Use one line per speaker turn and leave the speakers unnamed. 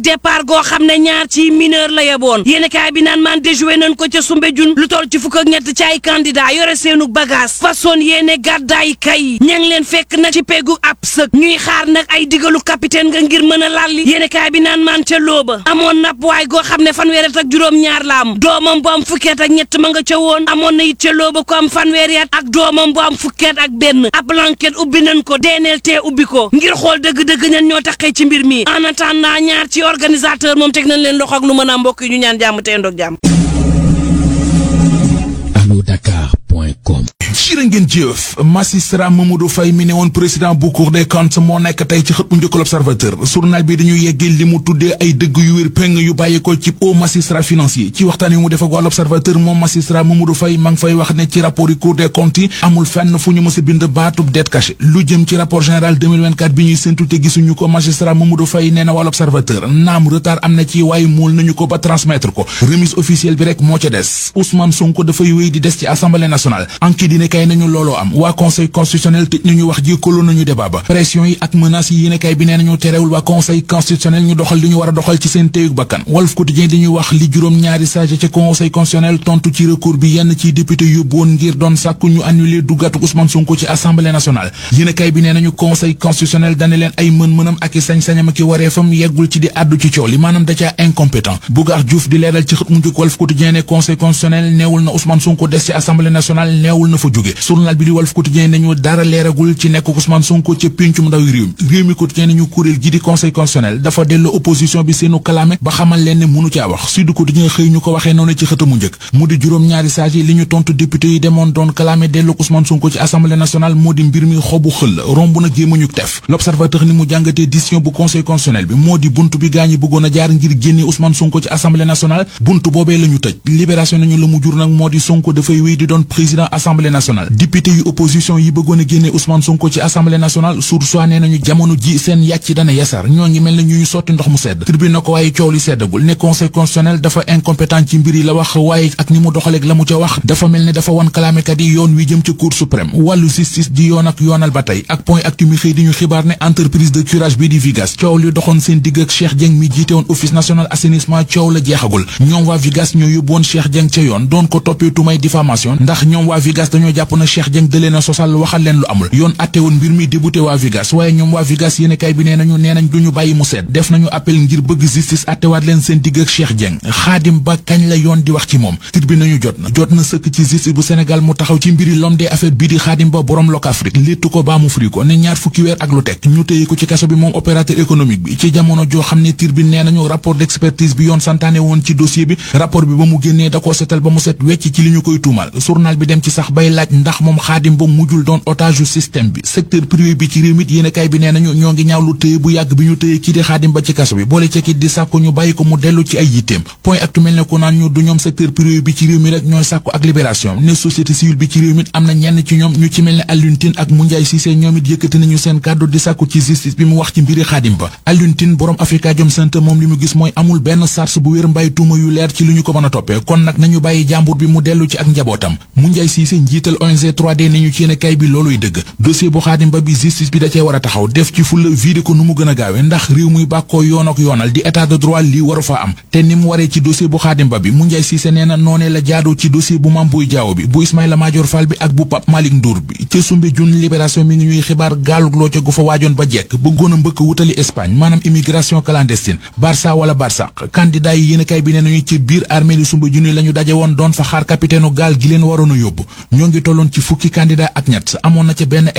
départ goo xam ne ñaar ci mineur la yeboon yéenekaay bi naan maan déjoué nañ ko ca Soumbédioune lu toll ci fukk ak ñett ci ay candidat yore seenu bagage façon yéene gàddaay kay ña ngi leen fekk nag ci peggu ab sëg ñuy xaar nag ay digalu capitaine nga ngir mën a lalli yéenekaay bi naan maan ca looba amoon nap waay goo xam ne fanweer ak juróom-ñaar la am doomam bu am fukkeet ak ñett ma nga ca woon amoon na it ca looba ko am fanweeri at ak doomam bu am fukkeet ak benn ab lanket ubbi nañ ko DNLT ubbi ko ngir xool dëgg-dëgg ñan ñoo taxee ci mbir mi en attendant ñaar ci organisateur moom teg nañ leen loxo ak lu mën a mbokk yi ñu ñaan jàmm te ndoog jàmm
allodakar.com
jërë ngeen jëf magistrat Mamadou Faye mi ne woon président bu Cour des comptes moo nekk tey ci xët bu njëkk l'Observateur journal bi dañuy yeggee li mu tuddee ay dëgg yu wér péng yu bàyyi ko ci haut magistrat financier ci waxtaan yu mu def ak waa l'Observateur moom magistrat Mamadou Faye ma ngi fay wax ne ci rapport yi Cour des comptes yi amul fenn fu ñu mës a bind baatub dette cachée lu jëm ci rapport général 2024 bi ñuy séntu te gisuñu ko magistrat Mamadou Faye nee na waa l'Observateur naam retard am na ci waaye muul nañu ko ba transmettre ko remise officielle bi rek moo ca des Ousmane Sonko dafay wéy di des ci assemblée nationale enquête dina kay nañu looloo am waa conseil constitutionnel tëj nañu wax ji koloo nañu débat ba pression yi ak menaces yi yéenekaay bi nee nañu terewul waa conseil constitutionnel ñu doxal li ñu war a doxal ci seen téyug bakkan Walf Quotidien dañuy wax li juróom-ñaari sage ca conseil constitutionnel tontu ci recours bi yenn ci député yóbbu woon ngir doon sàkku ñu annuler duggatu Ousmane Sonko ci assemblée nationale yéenekaay bi nee nañu conseil constitutionnel dane leen ay mën-mënam ak i sañ-sañam ak i wareefam yeggul ci di àddu ci coow li maanaam da caa incompétent Bougar Diouf di leeral ci xët mu njëkk Walf Quotidien ne conseil constitutionnel neewul na Ousmane Sonko des ci assemblée nationale neewul na fa jóge journal bi di Walf Quotidien nañu dara leeragul ci nekk Ousmane Sonko ca péncum ndaw réew mi réew mi Quotidien nañu kuréel gi di conseil constitutionnel dafa delloo opposition bi seenu kalaame ba xamal leen ne mënu caa wax Sud Quotidien xëy ñu ko waxee noonu ci xëtamu njëkk mu di juróom-ñaari sages yi li ñu tontu député yi demoon doon kalaame delloo Ousmane Sonko ci assemblée nationale moo di mbir mi xobu xël romb na gémmañu tef l'observateur ni mu jàngatee décision bu conseil constitutionnel bi moo di buntu bi gaañi bëggoon a jaar ngir génne Ousmane Sonko ci assemblée nationale buntu boobee la ñu tëj libération nañu la mu jur nag moo di Sonko dafay wéy di doon président assemblée nationale député yu opposition yi bëggoon a génne Ousmane Sonko ci assemblée nationale sur soi nee nañu jamono ji seen yàcc dana yasar ñoo ngi mel ne ñu ñu sotti ndox mu sedd tribune na ko waaye coow li seddagul ne conseil constitutionnel dafa incompétent ci mbir yi la wax waaye ak ni mu doxaleeg la mu ca wax dafa mel ne dafa wan kalaamekat yi yoon wi jëm ca cour suprême wàllu justice di yoon ak yoonal ba tey ak point actu mi xëy di ñu xibaar ne entreprise de curage bi di Vigas coow li doxoon seen digg ak Cheikh Dieng mi jiite woon office national assainissement coow la jeexagul ñoom waa Vigas ñoo yóbbu woon Cheikh Dieng ca yoon doon ko toppee tumay diffamation ndax ñoom waa Vigas dañoo jàpp na Cheikh Dieng dëlee na sosal waxal leen lu amul yoon atte woon mbir mi débuté waa Vigas waaye ñoom waa Vigas yéenekaay bi nee nañu nee nañ duñu bàyyi mu seet def nañu appel ngir bëgg justice attewaat leen seen digg ak Cheikh Dieng xaadim ba kañ la yoon di wax ci moom tribune nañu jot na jot na sëkk ci justice bu Sénégal mu taxaw ci mbiri l'homme des affaires bii di xaadim ba borom Locafrique léttu ko baa mu fri ko ne ñaar fukki weer ak lu teg ñu téye ko ci kaso bi moom opérateur économique bi ci jamono joo xam ne tribune nee nañu rapport d'expertise bi yoon santaane woon ci dossier bi rapport bi ba mu génnee da koo setal ba mu set wecc ci li ñu koy tuumal journal bi dem ci sax bay laaj ndax moom xaadim ba mujjul doon otage système bi secteur privé bi ci réew mi yéenekaay bi nee nañu ñoo ngi ñaaw lu téye bu yàgg bi ñu téye kii di xaadim ba ci kaso bi boole ci kit di sàkku ñu bàyyi ko mu dellu ci ay yitteem point actu mel ne ko naan ñu du ñoom secteur privé bi ci réew mi rek ñooy sàkku ak libération ne société civile bi ci réew mi am na ñenn ci ñoom ñu ci mel ne Alioune Tine ak Moundiaye Cissé ñoom it yëkkati nañu seen kàddu di sàkku ci justice bi mu wax ci mbiri xaadim ba Alioune Tine borom Afrikajom Center moom li mu gis mooy amul benn sars bu wér mbay tuuma yu leer ci li ñu ko mën a toppee kon nag nañu bàyyi jàmbur bi mu dellu ci ak njabootam Moundiaye Cissé njiital ONG 3D ne ñu ci yéenekaay bi looluy dëgg dossier bu xaadim ba bi justice bi da cee war a taxaw def ci fulla vide ko nu mu gën a gaawe ndax réew muy bàkkoo yoon ak yoonal di état de droit lii waru fa am te ni mu waree ci dossier bu xaadim ba bi Moundiaye Cissé nee na noonee la jaadoo ci dossier bu Mame Boye Diao bi bu Ismaïla Madior Fall bi ak bu Pape Malick Ndour bi ca Soumbédioune libération mi ngi ñuy xibaar gaalug loo ca gu fa waajoon ba jekk bëggoon a mbëkk wutali Espagne maanaam immigration clandestine Barça wala Barsaq candidat yi yéenekaay bi nee nañu ci biir armée li Soumbédioune la ñu daje woon doon fa xaar capitaine gaal gi leen waroon a yóbbu ñoo ngi tolloon ci fukki candidat ak ñett amoon na ca benn